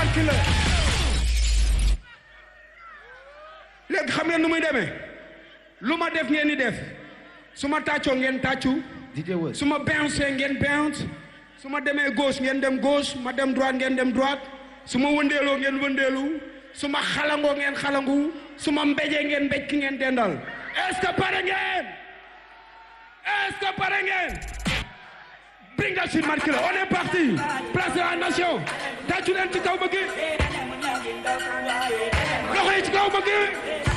marqué la léegi xam ngeen nu muy demee lu ma def ngeen di def su ma tàccoo ngeen tàccu DJ Wes. su ma bounce ngeen bounce su ma demee gauche ngeen dem gauche ma dem droite ngeen dem droite su ma wëndeeloo ngeen wëndeelu su ma xalangoo ngeen xalangu su ma mbéjee ngeen mbéj ki ngeen dendal est-ce que pare ngeen est-ce que pare ngeen bring that shit marqué la on est parti place de la nation tàccu leen ci kaw bëgg loxo yi ci kaw bëgg